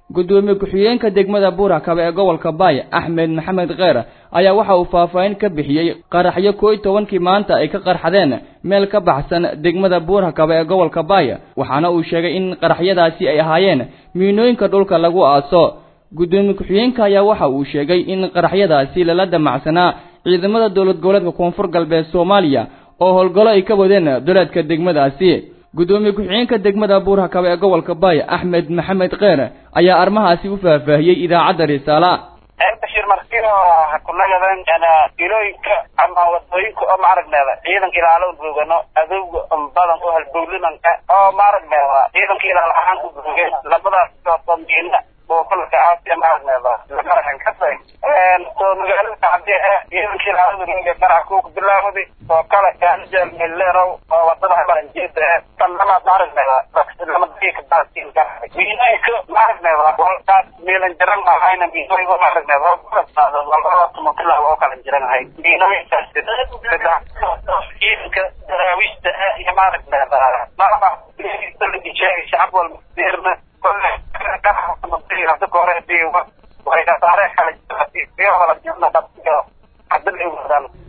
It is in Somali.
gudoomiye ku-xigeenka degmada buurhakabe ee gobolka baay axmed maxamed kheer ayaa waxa uu faahfaahin ka bixiyey qaraxyo koo iyo tobankii maanta ay ka qarxadeen meel ka baxsan degmada buurhakabe ee gobolka baay waxaana uu sheegay in qaraxyadaasi ay ahaayeen miinooyinka dhulka lagu aaso gudoomiye ku-xigeenka ayaa waxa uu sheegay in qaraxyadaasi lala damacsanaa ciidamada dowlad goboleedka koonfur galbeed soomaaliya oo howlgallo ay ka wadeen duleedka degmadaasi gudoomiye ku-xigeenka degmada buurhakabe ee gobolka baay axmed maxamed kheer ayaa arrimahaasi u faahfaahiyey idaacadda risaala bashir markino kunagadan ilooyinka ama wadooyinka oo maaragneeda ciidanka ilaalo joogano adowga badan oo halbowlinanka oo maaragneeda ciidanka ilaal ahaan u joogeen labadaas oomiina boofalka aasiya maaragneeda lagaraxan kasay soo magaalada hadii ciidanka ilaalada ninga qarax kuuka bilaawday oo kale kaanijeel milerow oo wadada maranjeeda tanama maaragneeda lamadayka baasiin garaxay miinooyinka maaragneeda walkaas miilan jaran mahayna miinooyinka maaragneeda oo kulasaado walbada tumatilaa oo kala jiranahay miinooyinkaas ciidanka daraawiista iyo maaragneeda maama shacab walba dirna kole hada kore waxay kasaare kala jiraan hadda ay wadaan